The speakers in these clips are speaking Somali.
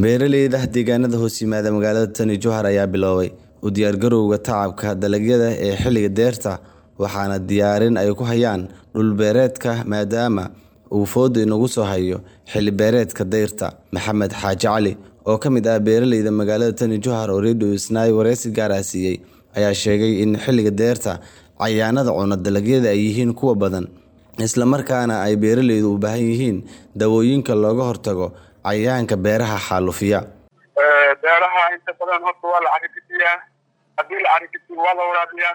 Beeralayda deegaanada hoos yimaada magaalada Tani Jowhar ayaa bilaabay u diyaargarowga tacabka dalagyada ee xilliga dayrta waxaana diyaarin ay ku hayaan dhul beereedka maadaama uu foodo inagu soo hayo xilli beereedka dayrta. Maxamed Xaaji Cali oo ka mid ah beeralayda magaalada Tani Jowhar oo Radio Isnaa wareysi gaar ah siiyay ayaa sheegay in xilliga dayrta cayayaanada cuna dalagyada ay yihiin kuwo badan isla markaana ay beeralaydu u baahan yihiin dawooyinka looga hortago cayayaanka beeraha xaalufiya. beeraha inta badan horta waa la carigisiyaa haddii la carigisiyo waa la waraabiyaa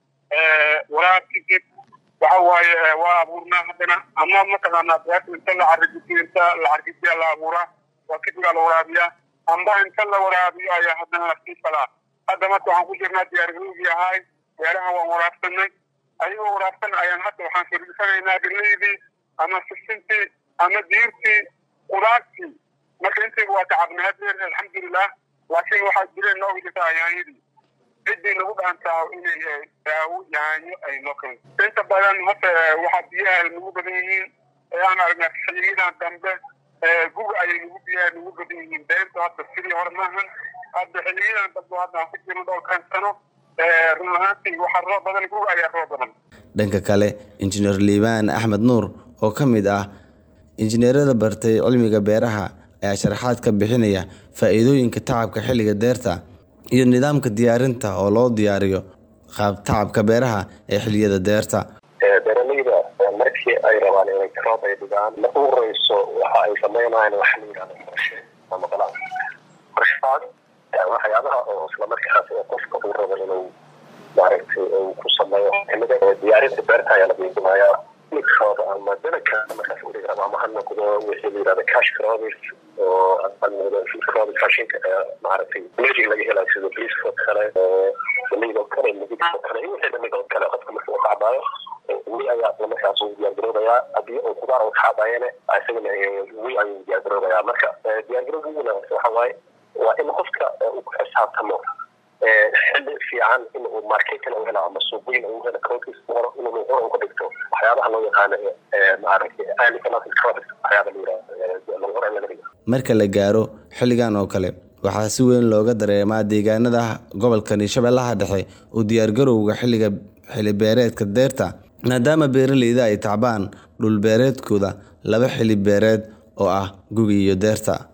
waraab kadib waxa waaye waa abuurnaa haddana ama mataqaanaa beerta inta la carigisiyo inta la carigisiya la abuuraa waa kadib aa la waraabiyaa amba inta la waraabiyo ayaa haddana lasii falaa hadda marka waxaan ku jirnaa diyaargarowgii ahaay beeraha waan waraabsanay ayagoo waraabsan ayaan hadda waxaan firsanaynaa galeydii ama sisintii ama diirtii qudaartii marka intayga waa tacabnay hadeer alxamdulilah laakiin waxaa jireen nooga jirta yaanyadii ciddii nagu dhaantaa inay daawo yaanyo ay noo keento inta badan horta waxaa biyaha nagu badan yihiin aan aragnaa xiliyadan dambe guga ayay nagu biyaha nagu badan yihiin beerta hadda sidii hore maahan hadda xiliyadan dambe hadda aan ku jirno dhowrkan sano run ahaantii waxaa roob badan guga ayaa roob badan dhanka kale injineer liibaan axmed nuur oo ka mid ah injineerada bartay cilmiga beeraha ayaa sharaxaad ka bixinaya faa'iidooyinka tacabka xilliga deerta iyo nidaamka diyaarinta oo loo diyaariyo qaab tacabka beeraha ee xilliyada deerta beeralayda markii ay rabaan inay roob ay dhigaan marka u horeyso waxa ay sameynayaan waxa la yidhahda qorshe ama balaan qorshahaas waxyaabaha oo isla markaas ee qofka uu rabo inuu maaragtay uu ku sameeyo xilliga diyaarinta beerta ayaa la qiimayaa crop ama dalagka markaas udhigi rabo ama ha noqdo wixii la yidhahda cash crops oo ha noqdo food crops raashinka maaragtay energy laga helayo sida briska oo kale galeyda oo kale midigta oo kale iyo wixii lamid oo kale qofka marka uu kacbaayo wi ayaa isla markaas uu diyaargaroobayaa haddii uu kudaar uu kacbaayana isagana wi ayuu diyaargaroobayaa marka diyaargarowga ugu wanaagsan waxa waaye waa in qofka uu ku xisaabtamo xilli fiican in uu marketin u helo ama suuqweyn u helo crocus horo inuu horo ka dhigto waxyaabaha loo yaqaano maaragtay early economic crops waxyaaba la yidhahdo hore laga dhigo marka la gaaro xilligan oo kale waxaa si weyn looga dareemaa deegaanada gobolkani shabeellaha dhexe u diyaargarowga xilliga xilli beereedka deerta maadaama beeralayda ay tacbaan dhul beereedkooda laba xilli beereed oo ah gugi iyo deerta